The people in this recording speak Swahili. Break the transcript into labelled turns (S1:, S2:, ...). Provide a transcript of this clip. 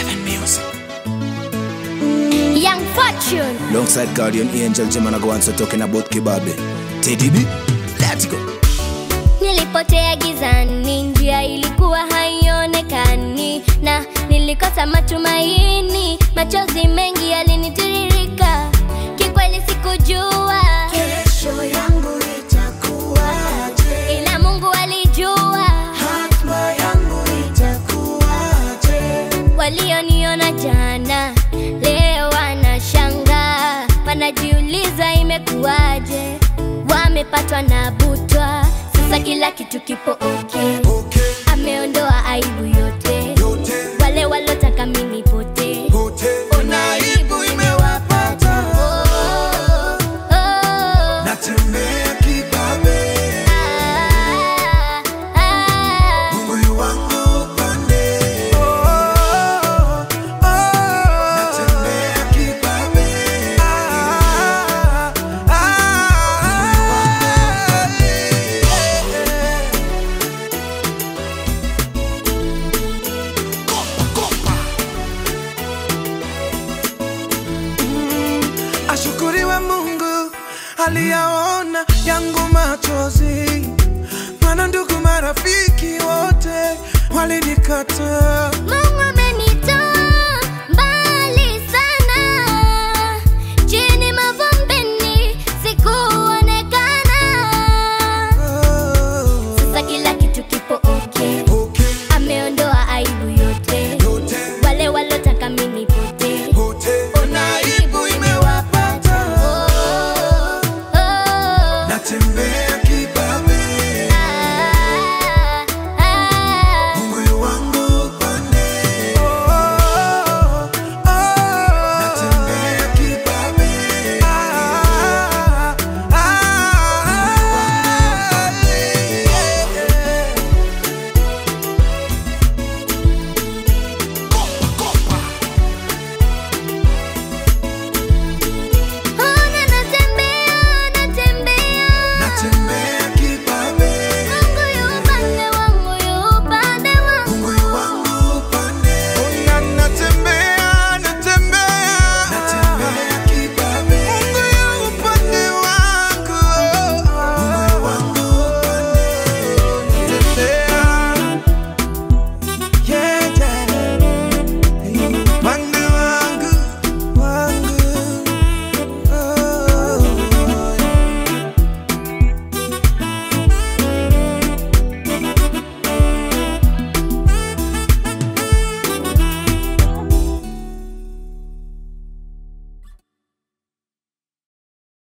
S1: Seven Music.
S2: Young Fortune.
S3: Alongside Guardian Angel, Jim and I go on so talking about Kibabe. Teddy B, let's go.
S2: Nilipotea gizani, njia ilikuwa haionekani, na nilikosa matumaini, machozi mengi yalinitiririka, kikweli sikujua
S4: Kesho yangu itakuwaje?
S2: ila Mungu alijua.
S4: Hatma yangu itakuwaje?
S2: Walioniona jana leo wanashangaa, wanajiuliza imekuwaje, wamepatwa na butwa, sasa kila kitu kipo okay.
S4: Okay,
S2: Ameondoa aibu yote,
S4: yote,
S2: wale walotaka mimi pote.
S4: yote. Ona aibu imewapata.
S2: Oh, oh,
S4: Natembea kibabe.
S2: ah, ah.
S4: Mungu wangu upande. Natembea kibabe. Ashukuriwe Mungu aliyaona yangu machozi, maana ndugu marafiki wote walinikataa.
S2: Mungu